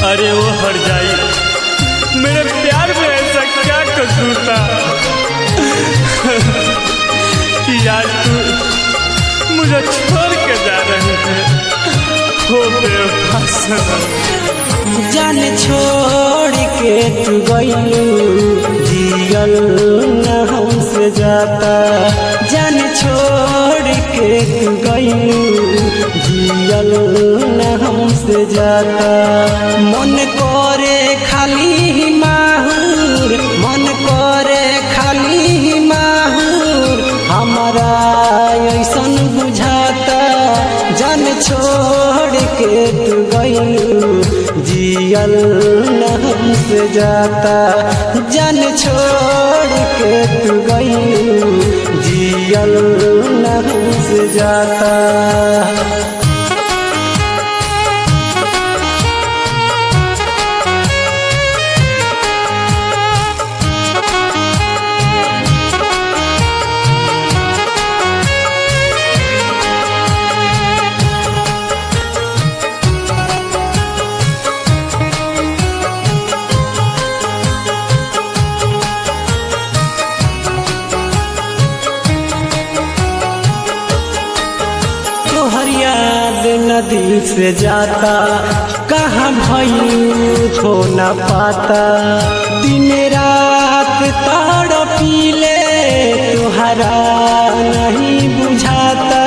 अरे वो हट जाई मेरे प्यार में ऐसा क्या कसूर था कि आज तू मुझे छोड़ के जा रही है हो बेवफा सनम जान छोड़ के तू गइलू जियल न हमसे जाता जान छोड़ के तू गइलू जियल न हमसे जाता मन करे खाली माहूर मन करे खाली माहूर हमारा ऐसन बुझाता जान छोड़ के तू गइलू जियल न हमसे जाता जान छोड़ के तू गइलू जियल न हमसे जाता तोहर याद नदी से जाता कहाँ भयू हो न पाता दिन रात ताड़ पीले तुहरा नहीं बुझाता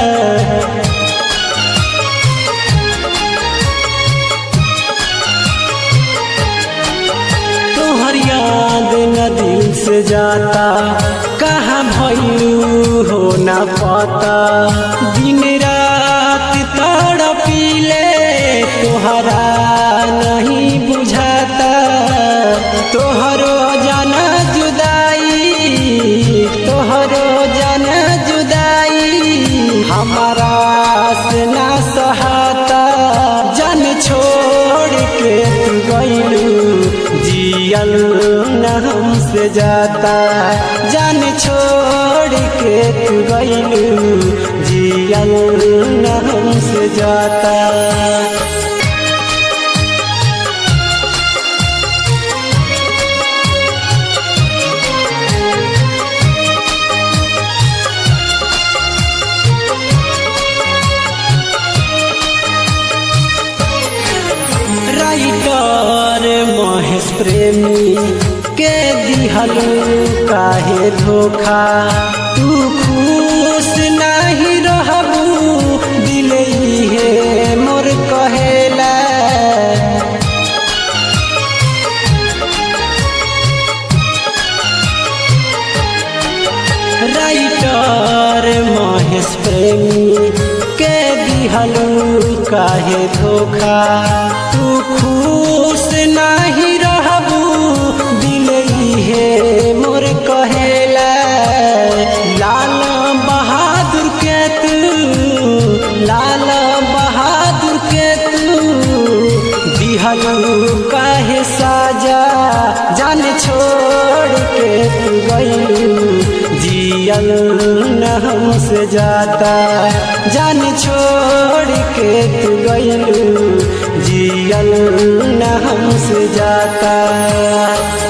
तोहर याद नदी से जाता कहाँ भयू हो न पाता दिन रात ताड़ पीले तोहरा नहीं बुझाता तोहरो जाना जुदाई तोहरो जाना जुदाई हमारा से ना सहाता जन छोड़ के तू गइलू जियल न हमसे जाता जान छोड़ के तू गइलू जियल न हमसे जाता राइटर महेश प्रेमी के दिहलू काहे धोखा तू खुश नहीं रहबू दिल हे मोर कहेला राइटर महेश प्रेमी के दिहलू काहे धोखा तू खुश नहीं रहबू दिल हे मोर कहेला लाल बहादुर के तू लाल बहादुर के तू दिहलू काहे साजा जान छोड़ के तू गइलू जियल न हमसे जाता जान छोड़ के तू गइलू जियल न हमसे जाता